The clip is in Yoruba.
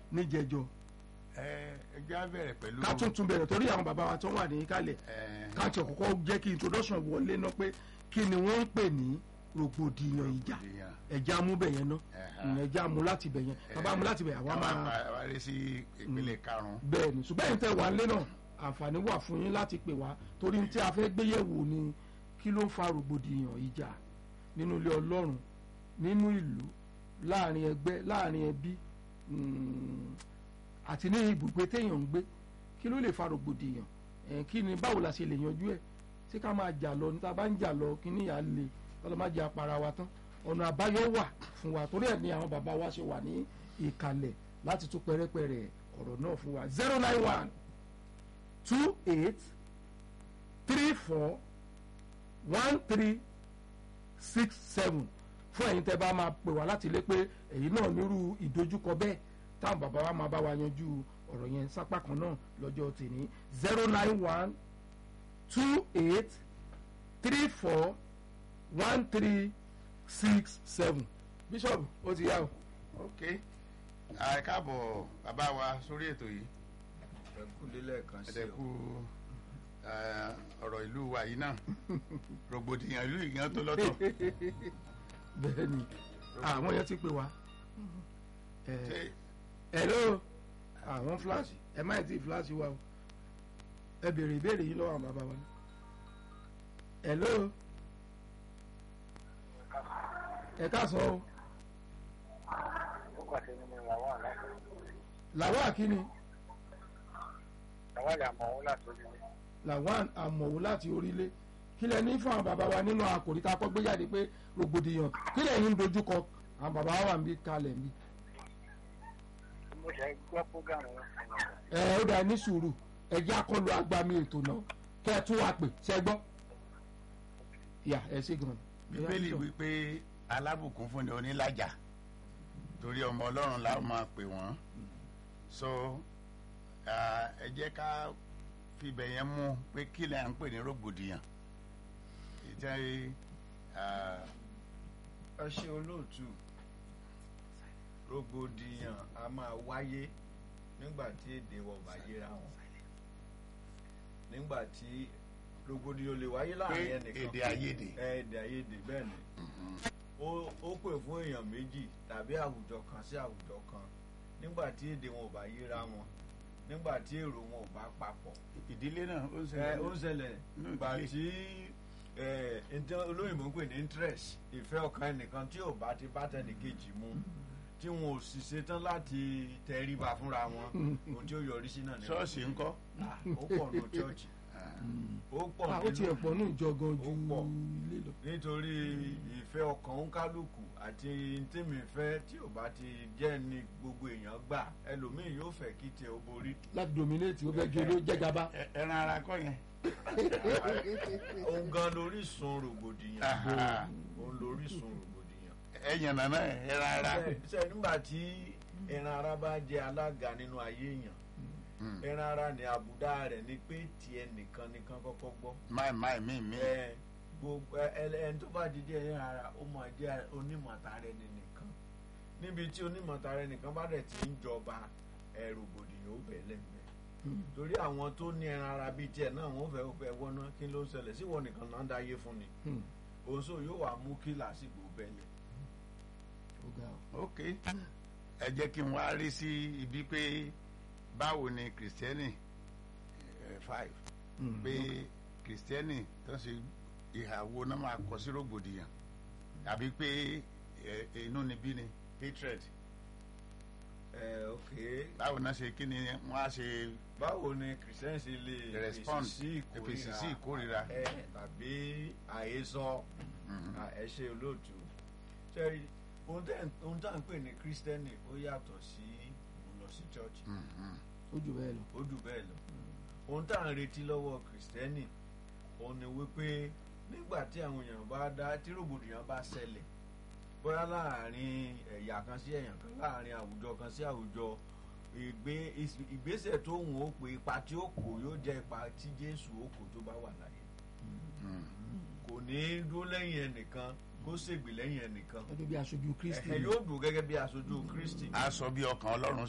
níjẹjọ ẹ ẹ jẹ́ á bẹ̀rẹ̀ pẹ̀lú. ká tún tún bẹ̀rẹ̀ torí àwọn bàbá wa tó wà ní kálẹ̀ ẹ ká tí ọ̀kọ́kọ́ jẹ́ kí introduction wọlé náà pé kí ni wọ́n ń pè ní rògbòdìyàn ìjà ìyàn. ẹ̀já mú bẹ̀yẹn náà Ẹ̀hà. ẹ̀já mú láti bẹ̀yẹn bàbá mú láti bẹ̀yẹn àwa àwọn máa àwárí sí ìpínlẹ̀ karùn-ún. bẹ́ẹ̀ ni ṣùgbọ́n ẹ̀yin tẹ́ wà lé náà àǹfààní wà fún yín láti pè wá torí tí a fẹ́ gbé yẹ̀wò ni kí ló ń fa rògbòdìyàn ìjà nínú ilé ọlọ́run nínú ìlú láàrin ẹgbẹ́ láàrin ẹbí mm, àti ní ibùgbé téèyàn ń gbé kí ló lè fa rògbòdìyàn ẹ̀ kí ni báwo la ṣe lè yanjú ẹ̀ ṣé ká máa jà lọ níta bá ń jà lọ kí níyà le kọ́lọ́ má jẹ́ apara wa tán ọ̀nà àbáyọ wà fún wa torí ẹ̀ ni àwọn bàbá wa ṣe wà ní ìkàlẹ̀ láti tún pẹ́rẹ́pẹ́rẹ́ ọ̀rọ̀ náà fún wa zero nine one two eight three four one three six seven fún ẹ̀yin tẹ́ bá máa pè wá láti ilé pé èyí náà nírú ìdojúkọ bẹ́ẹ̀ táwọn bàbá wa máa bá wa yanjú ọ̀rọ̀ yẹn sápá kan náà lọ́jọ́ tèmi zero nine one two eight three four one three six seven bishop ó ti yá o. ok ẹ káàbọ̀ bàbá wa sórí ètò yìí ẹ kú lélẹ̀ kan sí ẹ̀dẹ̀kú o ọ̀rọ̀ ìlú wa yìí náà rògbòdìyàn ìlú ìgbìyàn tó lọ́tọ̀ bẹ́ẹ̀ ni àwọn yẹn ti pè wá. ṣé ẹ hello àwọn fúláṣì ẹ má ti fúláṣì wa o ẹ béèrè ìbéèrè yìí lọ́wọ́ àwọn bàbá wa. hello ẹ káàsán o Nígbàtí nínú làwọn àlàfo, làwọn àkíní làwọn àlè àmọ̀ òun láti orí mi. làwọn àmọ̀wò láti orílẹ̀ kí lẹ ní fún àwọn bàbá wa nínú àkòrí tá a kọ́ gbé jáde pé rògbòdìyàn kí lẹ́yìn ń dojúkọ àwọn bàbá wa wà ń bí kalẹ̀ ń bí. Mo ṣe gbọ́ fúgàmù wọn fún mi. ẹ ó dà ní sùúrù ẹ jẹ́ àkọlù agbami ètò náà kẹ́ ẹ tún wá pè ṣẹ́ gbọ́. yà ẹ ṣe gan. bíbélì wípé alábùkún fún ni onílàjà torí ọmọ ọlọ́run la máa pè wọ́n so ah, ẹ jẹ́ ká fibẹ̀ yẹn mú pé kí lè à ń pè ní rògbòdìyàn ìjẹ́ ah, ẹ ṣe olóòtú rògbòdìyàn a máa wáyé nígbà tí èdè wọn bá yéra wọn nígbà tí rògbòdìyàn lè wáyé pé láàrin ẹnìkan èdè àìyedè ẹ èdè àìyedè bẹ́ẹ̀ ni ó ó pè fún èèyàn méjì tàbí àwùjọ kan sí àwùjọ kan nígbà tí èdè wọn ò bá yéra wọn nígbà tí èrò wọn ò bá papọ̀ ìdílé náà ó ń ẹ ṣẹlẹ̀ ó ń ṣẹlẹ̀ Nínú gbà ìdílé. tí ẹ ǹjẹ́ olóyìnbó ń pè ní interest ìfẹ́ ọkàn ẹnìkan tí ò bá ti bá tẹnìkejì mu tí wọn ò sì ṣetán láti tẹríba fúnra wọn ohun tí ó yọrí sí náà ni ṣọ́ọ̀ṣì ńkọ́ Ah, ó pọ̀ ní chọ́ọ̀chì ó pọ̀ Ah, ó ti nínú ẹ̀ pọ̀ ní ìjọ gan ju Ó pọ̀. ilé lọ. nítorí ìfẹ́ ọkàn òǹkálùkù àti tèmi fẹ́ tí ò bá ti jẹ́ ní gbogbo èèyàn gbà ẹlòmíì yóò fẹ́ kí tiẹ̀ ó borí láti dominate ó fẹ́ jẹ́ ló jẹ́gàba. Ẹ- ẹran ara kọ́ yẹn òun gan lórísun rògbòdìyàn Aha. òun lórísun rògbòdìyàn. ẹ̀yàn nàná ẹ̀ ẹran ara ṣe ṣe nígbà tí ẹran ara bá jẹ alága nínú ayé èèyàn Mm. ẹran ara ní àbùdá rẹ̀ ni pé tiẹ̀ nìkan nìkan kọ́kọ́ gbọ́ máì máì mí mí ẹ gbogbo ẹ ẹni tó bá di díẹ̀ ẹran ara ó máa jẹ́ onímọ̀tara ẹni nìkan níbi tí onímọ̀tara ẹni nìkan bá dẹ̀ ti ń jọba ẹ rògbòdìyàn ó bẹ̀ lẹ́gbẹ̀ẹ́ torí àwọn tó ní ẹran ara bíi tiẹ̀ náà wọ́n fẹ́ fẹ́ wọ́ná kí ló ń ṣẹlẹ̀ sí wọn nìkan náà ń dáyé fún ni Hmm. òun yóò wá mú kí làásìgbò bẹ́lẹ̀ Ó ga o. ok ẹ jẹ́ kí n wá rí sí ibi pé báwo ni kìrìsìtẹ́nì eh, five Hmm. pé kìrìsìtẹ́nì tó ń ṣe ìhàwó náà máa kọ sí rògbòdìyàn àbí pé eh, inú ni bí ni hatred ẹ ok báwo náà ṣe kí ni wọ́n á ṣe báwo ni christian ṣe lè respond fèsì sí fèsì sí ìkórìíra ìkórìíra ẹ tàbí àhesọ Mhm. à, ẹ ṣe olóòtú ṣe ohun tẹ́ ohun tá à ń pè ní kírísítẹ́nì ó yàtọ̀ sí mo lọ sí chọ́ọ̀chì Mhm. ó jù bẹ́ẹ̀ lọ. ó jù bẹ́ẹ̀ lọ ohun tá à ń retí lọ́wọ́ kírísítẹ́nì òun ni wípé nígbà tí àwọn èèyàn bá dá tí rògbòdìyàn bá ṣẹlẹ̀ bóyá láàrin ẹ̀yà kan sí ẹ̀yà kan láàrin àwùjọ kan sí àwùjọ ìgbé ìgbésẹ̀ tó wùn ó pé ipa tí ó kò yóò jẹ́ ipa tí Jésù ó kò tó bá wà láyé Mhm. kò ní í dúró lẹ́yìn ẹnìkan kó ṣègbè lẹ́yìn ẹnìkan gẹ́gẹ́ bí aṣojú kristi. ẹ yóò dùn gẹ́gẹ́ bí aṣojú Kristi a sọ bí ọkàn ọlọ́run